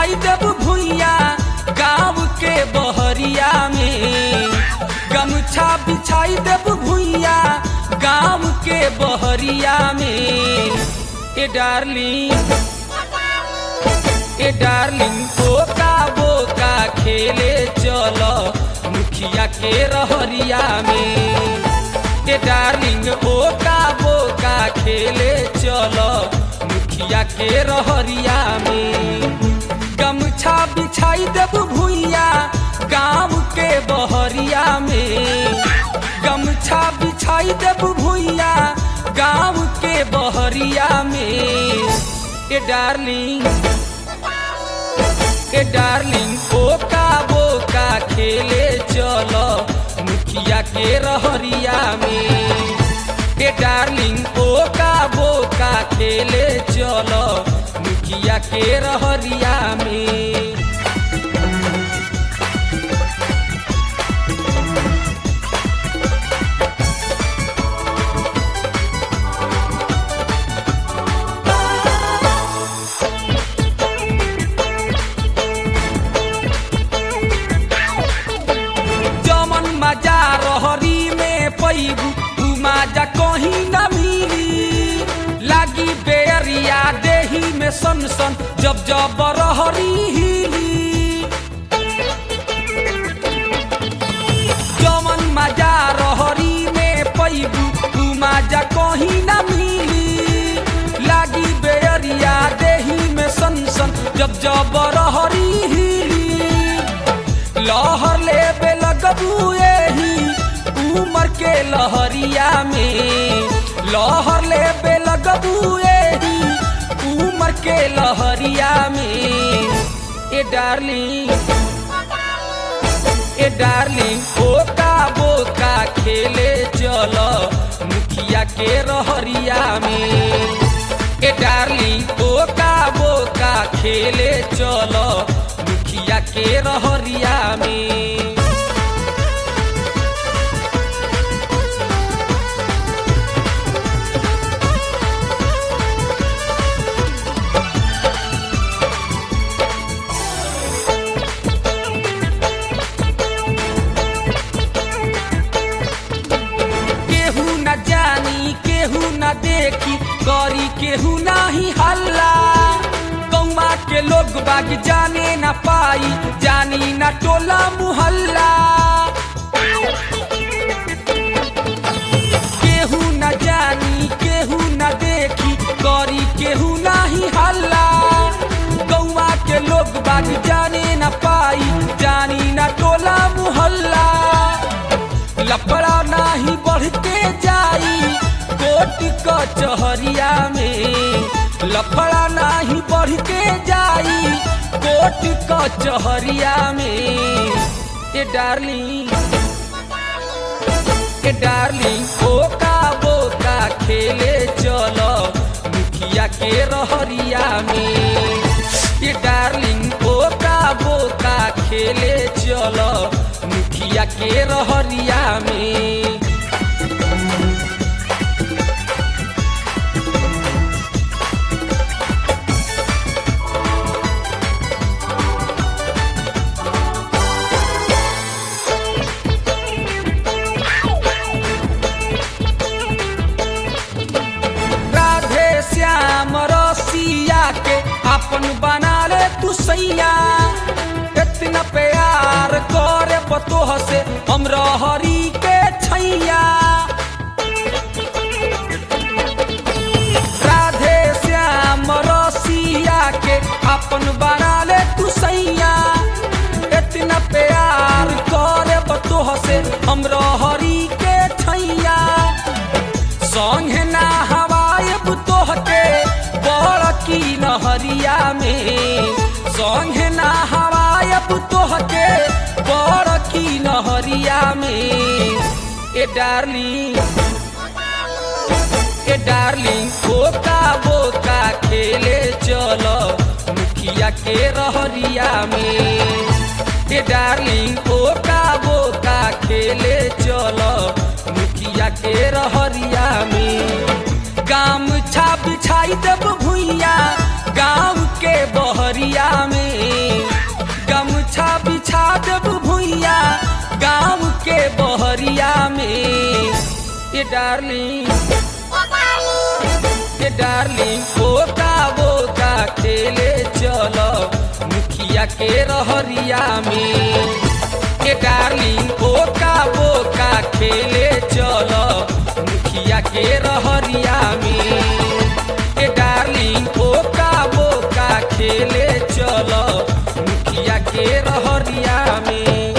बिछाई देब भुइया गाँव के बहरिया में गमछा बिछाई देब भुइया गाँव के बहरिया में ए डार्लिंग ए डार्लिंग बोका बोका खेले चलो मुखिया के रहरिया में ए डार्लिंग बोका बोका खेले चलो मुखिया के रहरिया में गमछा बिछाई देब भुइया गाँव के बहरिया में गमछा बिछाई देब भुइया गाँव के बहरिया में ए डार्लिंग ए डार्लिंग बोका बोका खेले चलो मुखिया के रहरिया में ए डार्लिंग बोका बोका खेले चलो मुखिया के रहरिया में जमन मजा रहरी में पैबू उ मजा कहीं न मिली लागी बेरिया देही में सन सन जब जब रहरी हिली जमन मजा रहरी में पैबू उ मजा कहीं न मिली लागी बेरिया देही में सन सन जब जब रहरी हिली लहर ले लगबू एही उमर के लहरिया में लहर ले लगबू एही उमर के लहरिया में ए डार्लिंग ए डार्लिंग बोका बोका खेले चलो मुखिया के रहरिया में ए डार्लिंग बोका बोका खेले चलो मुखिया के रहरिया में केहू न जानी केहू न देखी करी केहू नाही हल्ला गौवा के लोग बाग जाने न पाई जानी न टोला मुहल्ला केहू न जानी केहू न देखी करी केहू नाही हल्ला गौवा के लोग बाग जाने न पाई जानी न टोला मुहल्ला लफड़ा नाही बढ़ के जाई कोट कचहरिया में लफड़ा नाही बढ़ के जाई कोट कचहरिया में ए डार्लिंग ए डार्लिंग बोका बोका खेले चलो मुखिया के रहरिया में ए डार्लिंग बोका बोका खेले चलो मुखिया के रहरिया में राधे श्याम रसिया के अपन बना ले तू सैया इतना प्यार करे बतोह से हम रहरी के छैया राधे श्याम रसिया के अपन बना ले तू सैया इतना प्यार करे बतोह से हम रहरी के छैया संगे ना हवायब तोहके बड़ की नहरिया में संगे ना हवायब तोहके बड़ की नहरिया में ए डार्लिंग ए डार्लिंग बोका बोका खेले चलो मुखिया के रहरिया में ए डार्लिंग बोका बोका खेले चलो मुखिया के रहरिया में गाम छा बिछाई देब भुइया गाँव के बहरिया में के बहरिया में ये डार्लिंग ये डार्लिंग बोका बोका खेले चलो मुखिया के रहरिया में ये डार्लिंग बोका बोका खेले चलो मुखिया के रहरिया में ये डार्लिंग बोका बोका खेले चलो मुखिया के रहरिया में